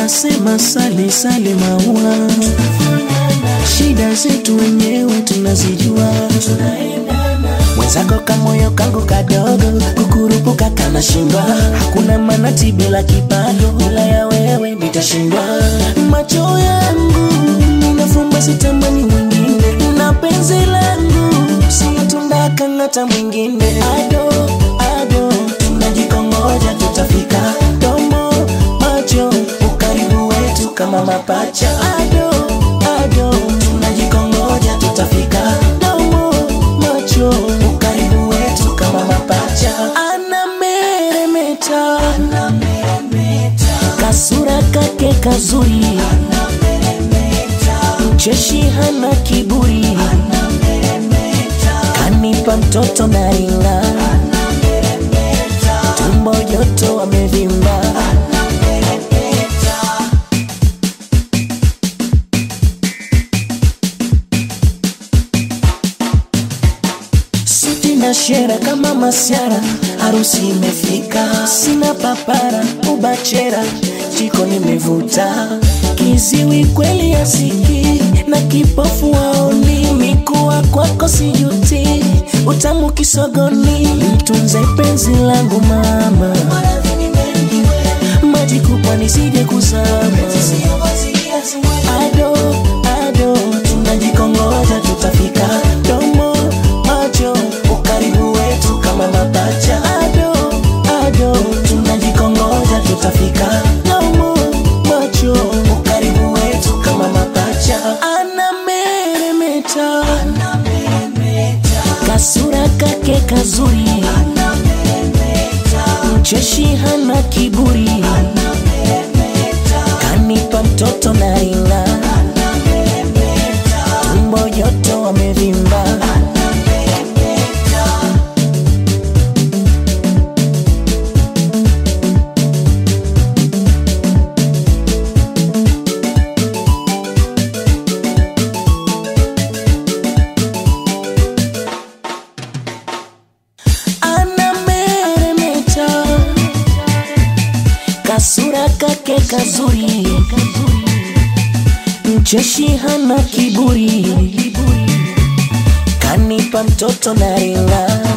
wanasema sale sale maua, shida zetu wenyewe tunazijua. Mwenzako kamoyo kangu kadogo, kukurupuka kana shindwa. Hakuna manati bila kipato, bila ya wewe nitashindwa. Macho yangu ninafumba, sitamani mwingine, na penzi langu siyotunda kang'ata mwingine. Ado ado, tunajikongoja tutafika. Domo macho, ukaribu wetu kama mapacha. Ado ado, tunajikongoja tutafika. Domo macho, ukaribu wetu kama mapacha. Anameremeta, kasura kake kazuri, mcheshi hana kiburi, kanipa mtoto na ringa, tumbo joto amevimba. Suti na shera kama masiara, harusi imefika, sina papara ubachera, jiko nimevuta, kiziwi kweli asiki na kipofu waoni, mikuwa kwako sijuti, utamu kisogoni, mtunze penzi langu mama, maji kubwa nisije kuzama, ado ado, tunajikongoja tutafika, domo macho, ukaribu wetu kama mapacha, ado ado, tunajikongoja tutafika, domo macho, ukaribu wetu kama mapacha, anameremeta, kasura kake kazuri, mcheshi hana kiburi, kanipa mtoto na ringa, tumbo joto wamevimba. anameremeta, kasura kake kazuri, mcheshi hana kiburi, kanipa mtoto na ringa,